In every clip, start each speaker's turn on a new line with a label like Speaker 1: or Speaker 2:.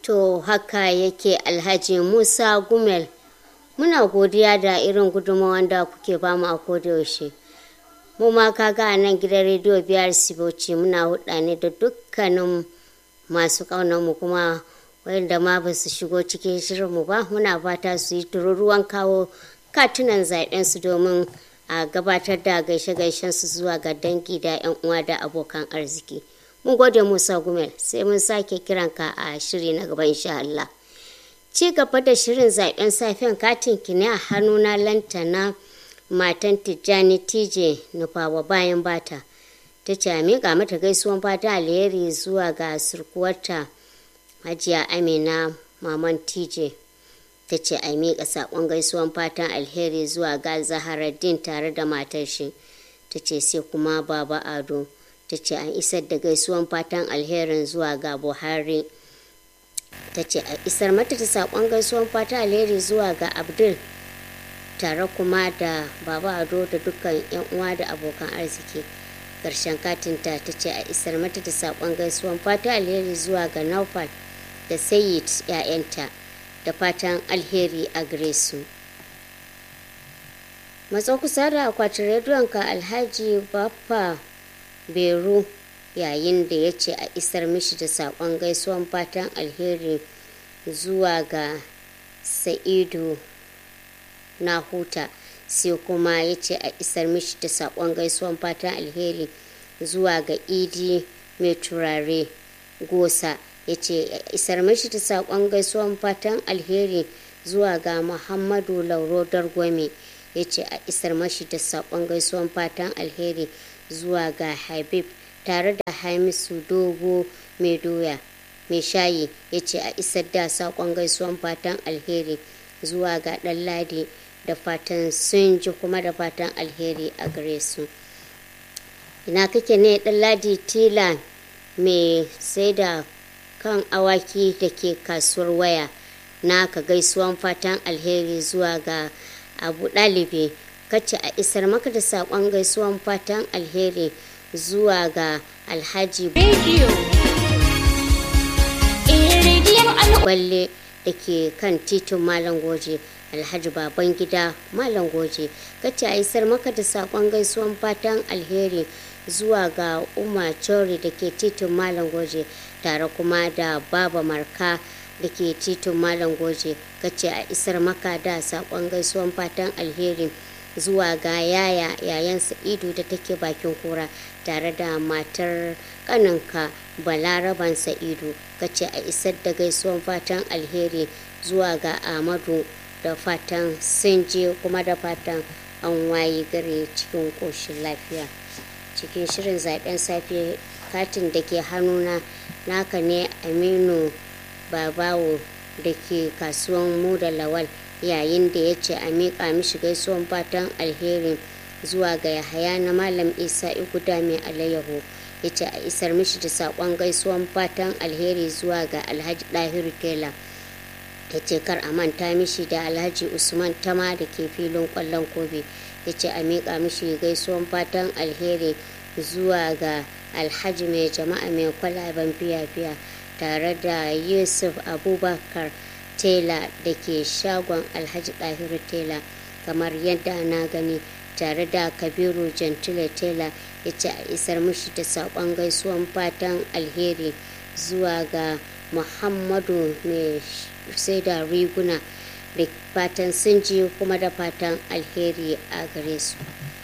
Speaker 1: To haka yake Alhaji Musa Gumel. Muna godiya da irin gudunmawar da kuke bamu a kodayaushe. Mu ma kaga a nan gidan rediyo biyar Siboci muna huɗa ne da dukkanin masu mu kuma wanda ma ba su shigo cikin shirinmu ba muna fata su yi tururuwan kawo katunan zaɓensu domin a gabatar da gaishe-gaishen su zuwa ga dangi da 'yan uwa da abokan arziki. Mun gode Musa Gumel sai mun sake kiranka a shiri na gaba insha Allah. Ci gaba da shirin zaben safiyan katin ki ne a hannuna lantana matan Tijjani TJ nufawa bayan bata. Ta ce a miƙa mata gaisuwan fata alheri zuwa ga surkuwarta Hajiya Amina Maman TJ. Ta ce a miƙa saƙon gaisuwan fatan alheri zuwa ga Zaharaddin tare da matar shi. Ta ce sai kuma Baba Ado. ta ce an isar da gaisuwan fatan alherin zuwa ga buhari ta ce a isar mata da saƙon gaisuwan fatan alheri zuwa ga abdul tare kuma da baba ado da dukkan yan uwa da abokan arziki ƙarshen katinta ta ce a isar mata da saƙon gaisuwan fatan alheri zuwa ga naufal da sayid 'ya'yanta da fatan alheri a gare su matso kusa da akwatin rediyonka alhaji baffa beru yayin da ya ce a isar mishi da saƙon gaisuwan fatan alheri zuwa ga sa'idu na huta sai kuma ya ce a isar mishi da saƙon gaisuwan fatan alheri zuwa ga idi mai turare gosa ya ce a isar mishi da saƙon gaisuwan fatan alheri zuwa ga muhammadu lauro dargwame ya ce a isar mashi da saƙon gaisuwan fatan alheri zuwa ga habib tare da hamisu dogo mai doya mai shayi ya ce a isar da saƙon gaisuwan fatan alheri zuwa ga ɗanladi da fatan sun ji kuma da fatan alheri a gare su ina kake ne ɗanladi tila mai sai da kan awaki da ke kasuwar waya na ka gaisuwan fatan alheri zuwa ga abu ɗalibi kace a isar maka da saƙon gaisuwan fatan alheri zuwa ga alhaji balle da ke kan titin malam goje alhaji baban gida malam goje kace a isar maka da saƙon gaisuwan fatan alheri zuwa ga umar chori da ke titin malam goje tare kuma da baba marka da ke titin malam goje kace a isar maka da saƙon gaisuwan fatan alheri zuwa ga yaya yayan sa'idu da take bakin kura tare da matar kaninka balaraban sa'idu kace a isar da gaisuwan fatan alheri zuwa ga amadu da fatan sun je kuma da fatan an waye gare cikin ƙoshin lafiya cikin shirin zaben safe katin da ke hannuna naka ne aminu babawo da ke kasuwan mu da lawal yayin da ya ce a miƙa mishi gaisuwan fatan alheri zuwa ga yahaya na malam isa iguda mai alayyaho ya ce a isar mishi da saƙon gaisuwan fatan alheri zuwa ga alhaji ɗahiru tela ya ce kar a manta mishi da alhaji usman tama da ke filin ƙwallon kobe ya ce a miƙa mishi gaisuwan fatan alheri zuwa ga alhaji mai jama'a mai kwalaben fiya-fiya tare da yusuf abubakar tela da ke shagon alhaji ɗahiru tela kamar yadda na gani tare da kabiru gentile tela ya ce a isar mushi da saƙon gaisuwan fatan alheri zuwa ga muhammadu mai sai da riguna da fatan sun ji kuma da fatan alheri a gare su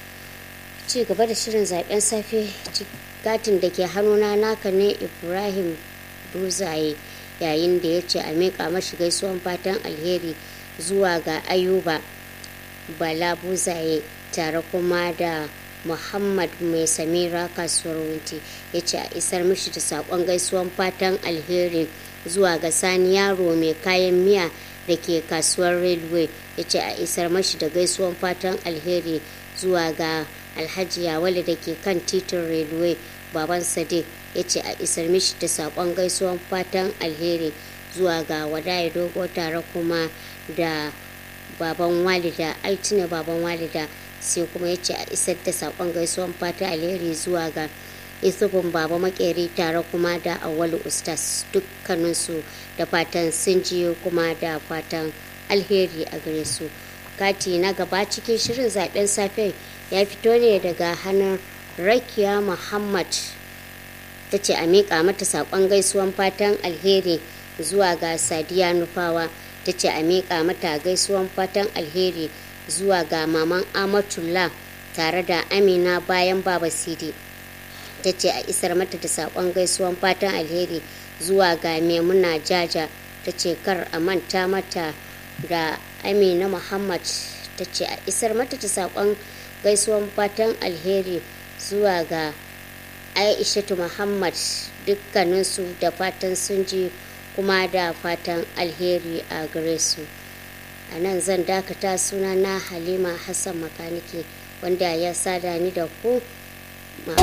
Speaker 1: ci gaba da shirin zaben safe gatin da ke hannuna naka ne ibrahim buzaye yayin da ya ce a miƙa mashi gaisuwan fatan alheri zuwa ga ayuba bala buzaye tare kuma da muhammad mai samira kasuwar wunti ya ce a isar mishi da saƙon gaisuwan fatan alheri zuwa ga sani yaro mai kayan miya da ke kasuwar railway ya ce a isar mashi da gaisuwan fatan alheri zuwa ga alhaji yawale da ke kan titin railway baban sadiq ya ce a isar mishi da saƙon gaisuwan fatan alheri zuwa ga wadaya dogo tare kuma da baban walida altine baban walida sai kuma ya ce a isar da saƙon gaisuwan fatan alheri zuwa ga isufin baba makeri tare kuma da awalu ustas dukkaninsu da fatan sun ji kuma da fatan alheri a gare su kati na gaba cikin shirin zaben safe ya fito ne daga hannun rakiya muhammad ta ce a miƙa mata saƙon gaisuwan fatan alheri zuwa ga sadiya nufawa ta ce a miƙa mata gaisuwan fatan alheri zuwa ga maman amatullah tare da amina bayan baba sidi ta ce a isar mata da saƙon gaisuwan fatan alheri zuwa ga maimuna jaja ta ce kar a manta mata da amina muhammad ta ce a isar mata da saƙon gaisuwan fatan alheri zuwa ga aishatu muhammad dukkaninsu da fatan sun ji kuma da fatan alheri a gare su a nan zan dakata suna na halima hassan makaniki wanda ya sada ni da ku